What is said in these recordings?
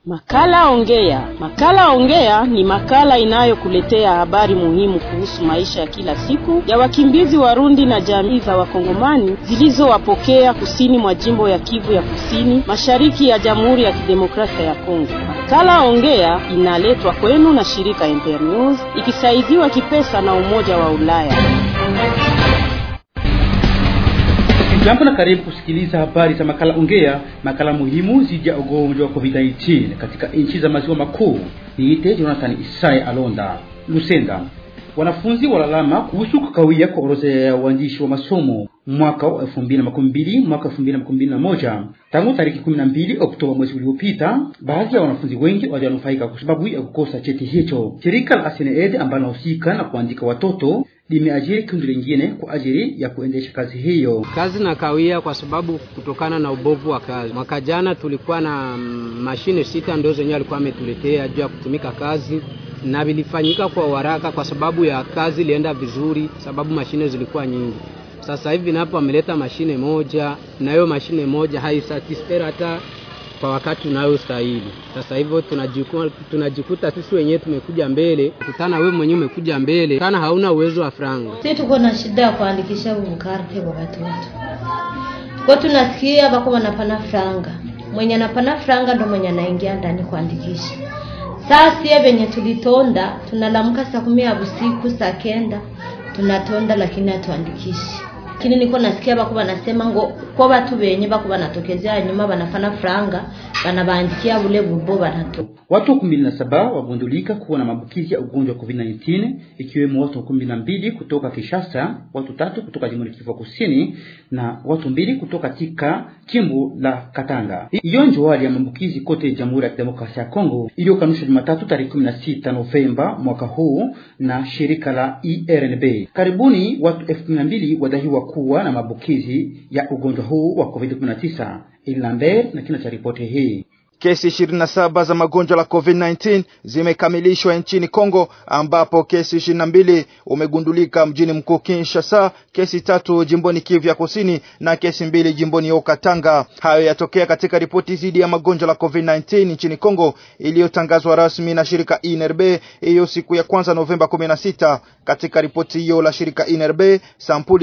Makala Ongea. Makala Ongea ni makala inayokuletea habari muhimu kuhusu maisha ya kila siku ya wakimbizi Warundi na jamii za Wakongomani zilizowapokea kusini mwa jimbo ya Kivu ya Kusini, mashariki ya Jamhuri ya Kidemokrasia ya Kongo. Makala Ongea inaletwa kwenu na shirika Internews ikisaidiwa kipesa na Umoja wa Ulaya. Jambo na karibu kusikiliza habari za makala Ongea, makala muhimu zidi ya ugonjwa wa COVID-19 katika nchi za maziwa makuu. Niite Jonathan Isaya Alonda. Lusenda, wanafunzi walalama kuhusu kukawia kwa orodha ya uandishi wa masomo mwaka wa 2012 mwaka 2011 tangu tariki 12 Oktoba mwezi uliopita. Baadhi ya wanafunzi wengi walianufaika kwa sababu ya kukosa cheti hicho. Shirika la Aseneed ambalo linahusika na kuandika watoto limeajiri kundi lingine kwa ajili ya kuendesha kazi hiyo. Kazi na kawia kwa sababu kutokana na ubovu wa kazi. Mwaka jana tulikuwa na mashine sita ndio zenyewe alikuwa ametuletea juu ya kutumika kazi na vilifanyika kwa haraka kwa sababu ya kazi ilienda vizuri, sababu mashine zilikuwa nyingi. Sasa hivi napo ameleta mashine moja, na hiyo mashine moja haisatisfera hata kwa wakati unayostahili. Sasa hivyo tunajikuta, tunajikuta sisi wenyewe tumekuja mbele, kutana wewe mwenyewe umekuja mbele kana hauna uwezo wa franga. Sisi tuko na shida ya kuandikisha bukarte kwa watoto, kwa tunasikia bako wanapana franga, mwenye anapana franga ndo mwenye anaingia ndani kuandikisha. Sasa sie venye tulitonda, tunalamuka saa kumi ya usiku, saa kenda tunatonda, lakini hatuandikishi lakini niko nasikia bako banasema ngo kwa watu benye bako banatokezea nyuma banafana franga banabandikia bule bubo banato. Watu kumi na saba wagundulika kuwa na maambukizi ya ugonjwa wa COVID-19 ikiwemo watu kumi na mbili kutoka Kinshasa, watu tatu kutoka Jamhuri ya Kivu Kusini na watu mbili kutoka katika jimbo la Katanga. Hiyo ndio hali ya maambukizi kote Jamhuri ya Kidemokrasia ya Kongo iliyokanushwa Jumatatu tarehe 16 Novemba mwaka huu na shirika la IRNB. Karibuni watu elfu kumi na mbili wadaiwa kuwa na maambukizi ya ugonjwa huu wa COVID-19. Ilambert na kina cha ripoti hii. Kesi 27 za magonjwa la COVID-19 zimekamilishwa nchini Kongo ambapo kesi 22 umegundulika mjini mkuu Kinshasa, kesi tatu jimboni Kivu ya Kusini na kesi mbili jimboni Okatanga. Hayo yatokea katika ripoti zidi ya magonjwa la COVID-19 nchini Kongo iliyotangazwa rasmi na shirika INRB hiyo siku ya kwanza Novemba 16. Katika ripoti hiyo la shirika INRB, sampuli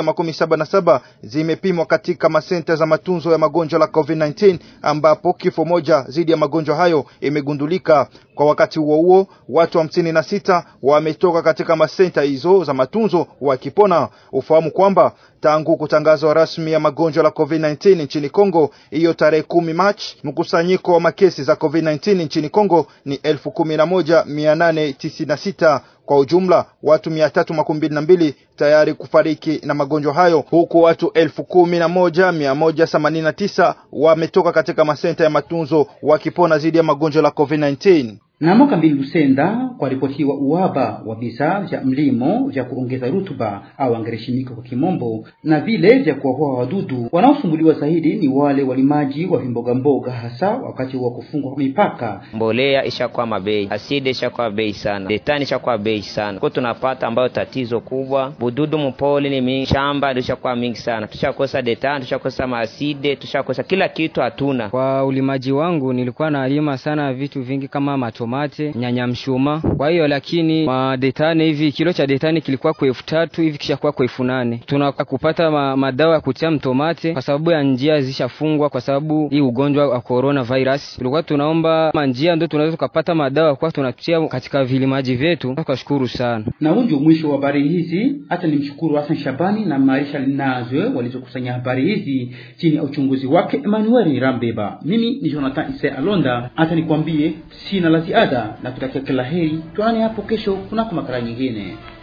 177 zimepimwa katika masenta za matunzo ya magonjwa la COVID-19 ambapo kifo moja zidi ya magonjwa hayo imegundulika. Kwa wakati huo huo, watu hamsini na sita wametoka katika masenta hizo za matunzo wakipona. Ufahamu kwamba tangu kutangazwa rasmi ya magonjwa la COVID-19 nchini Kongo hiyo tarehe kumi Machi, mkusanyiko wa makesi za COVID-19 nchini Kongo ni elfu kumi na moja mia nane tisini na sita. Kwa ujumla watu mia tatu makumi mbili na mbili tayari kufariki na magonjwa hayo huku watu elfu kumi na moja mia moja themanini na tisa wametoka katika masenta ya matunzo wakipona dhidi ya magonjwa la COVID-19. Na mwaka mbili Lusenda kwa ripotiwa uhaba wa bidhaa vya mlimo vya kuongeza rutuba au angereshimika kwa kimombo, na vile vya kuwaua wadudu. Wanaosumbuliwa zaidi ni wale walimaji wa vimboga mboga, hasa wakati wa kufungwa mipaka. Mbolea ishakuwa mabei, asidi ishakuwa bei sana, detani ishakuwa bei sana, kwa tunapata ambayo tatizo kubwa, bududu mpoli ni mingi, shamba ishakuwa mingi sana, tushakosa detani, tushakosa maaside, tushakosa kila kitu, hatuna. Kwa ulimaji wangu nilikuwa nalima sana vitu vingi kama mato mate nyanya mshuma. Kwa hiyo lakini madetane hivi kilo cha detane kilikuwa kwa elfu tatu hivi kishakuwa kwa elfu nane Tunaka kupata ma, madawa ya kutia mtomate kwa sababu ya njia zishafungwa kwa sababu hii ugonjwa wa corona virus. Tulikuwa tunaomba manjia ndio tunaweza tukapata madawa kwa tunatia katika vilimaji vyetu. Tukashukuru sana. Na huu ndio mwisho wa habari hizi. Hata ni mshukuru Hassan Shabani na Marisha Linazwe walizokusanya habari hizi chini ya uchunguzi wake Emmanuel Rambeba. Mimi ni Jonathan Ise Alonda. Hata nikwambie sina la ziada na kutakia kila heri. Tuonane hapo kesho kunako makala nyingine.